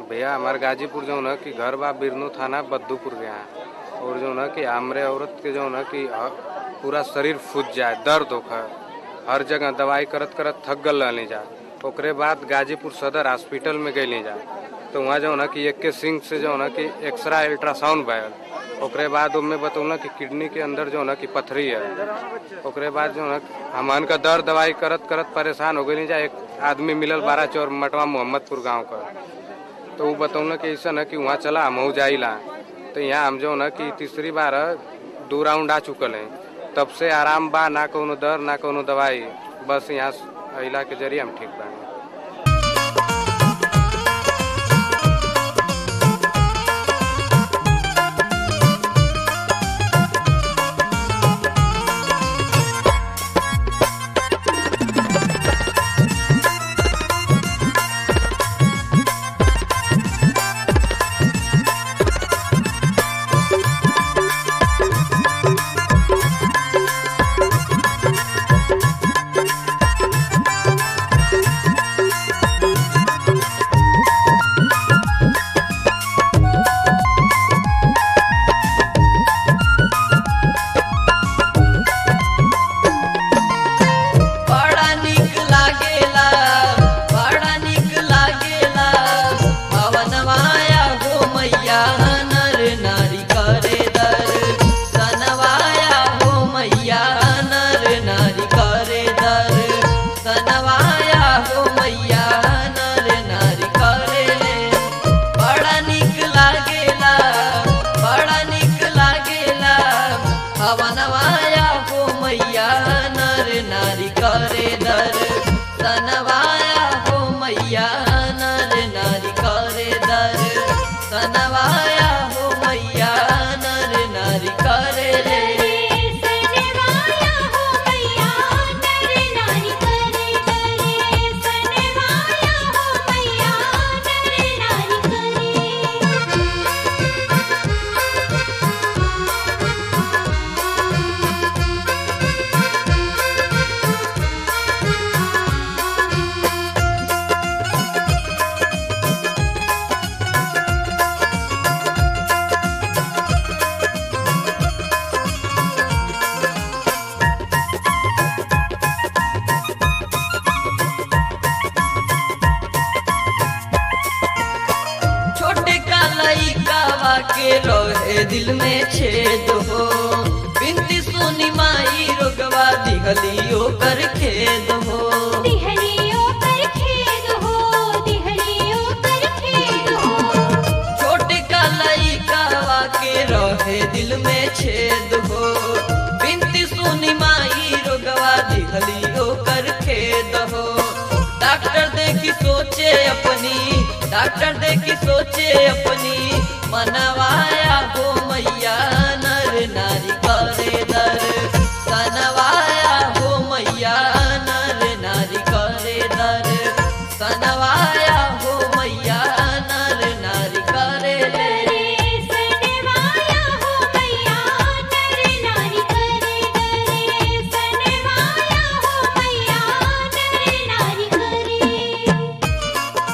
भैया हमारे गाजीपुर जो है कि घर बा बिरनू थाना बद्दूपुर के यहाँ और जो है कि हमरे औरत के जो है कि ह- पूरा शरीर फूट जाए दर्द होकर हर जगह दवाई करत करत थक गल रहनी जा ओकरे बाद गाजीपुर सदर हॉस्पिटल में गई जा तो वहाँ जो है कि एक के सिंह से जो है कि एक्सरा अल्ट्रासाउंड भयल ओकरे बाद उनमें बतौल कि किडनी के अंदर जो है कि पथरी है ओकरे बाद जो है हमन का दर्द दवाई करत करत परेशान हो गई जा एक आदमी मिलल बारह चौर मटवा मोहम्मदपुर गांव का तो वो बतौल कि ऐसा न कि वहाँ चला हम जाइला तो यहाँ हम जो न कि तीसरी बार दो राउंड आ चुकल हैं तब से आराम बा ना कोनो दर ना कोनो दवाई बस यहाँ अला के जरिए हम ठीक बानी बड़ा निक लागेला बड़ा निक लागेला पवन माया हो मैया नर नारी करे दर सनवाया हो मैया नर नारी करे दर सनवाया हो मैया नर नारी करे बड़ा निक लागेला बड़ा निक लागेला हवन माया हो मैया नर नारी करे दर सनवाया हो मैया नर नारी करे दर सनवाया हो मैया नर नारी करे रे सनवाया हो मैया नर नारी करे करे सनवाया हो मैया नर नारी छोटे का लइकावा के रहे दिल में छेद हो बिनती सुनी माई रोगवा दिहलियो कर खेद हो दिहलियों पर खेद हो दिहलियों पर खेद हो छोटे का लइकावा के रहे दिल में छेद हो बिनती सुनी माई रोगवा दिहलियो कर खेद हो डॉक्टर देखी सोचे अपनी डॉक्टर देखी सोचे अपनी मनवाया हो मैया नर नारी करे दर सनवाया हो मैया नर नारी करे दर सनवाया हो मैया नर नारी करे ले सनवाया हो मैया नर नारी करे करे सनवाया हो मैया नर नारी करे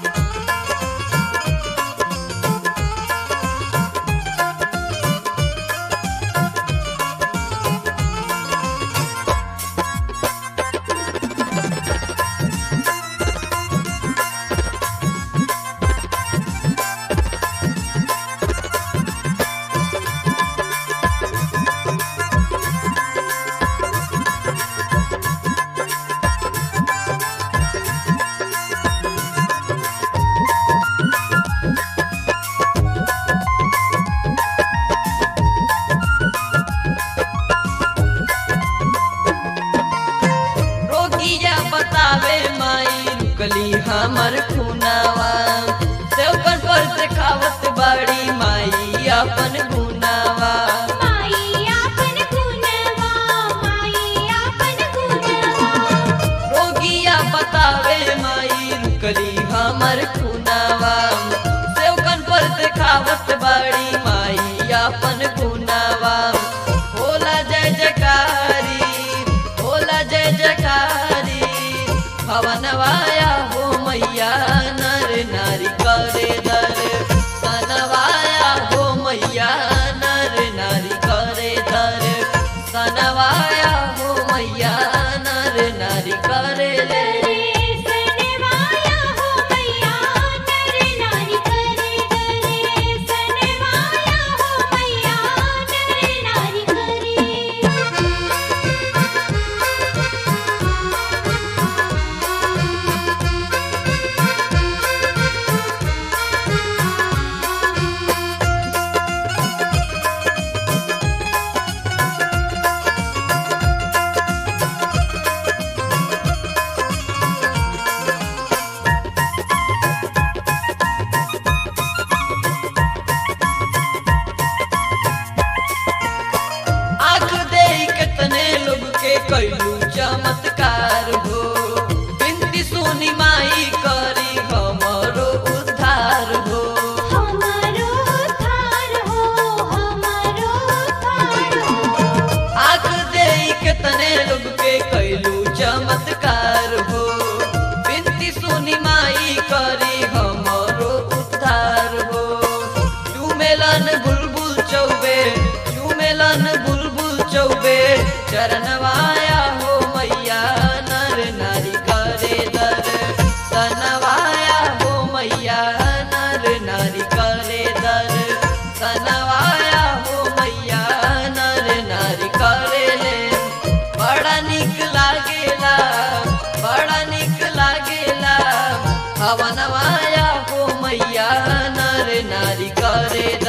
रोगिया बतावे माई रुकली हमर खुनावा सेवकन पर से खावत बाड़ी माई अपन गुनावा माई आपन गुनवा माई आपन गुनवा रोगिया बतावे माई रुकली हमर खुनावा सेवकन पर से खावत बाड़ी माई अपन गुनावा होला जय जयकारी होला जय जयकारी भवनवाया हो मैया नर नारी करे करे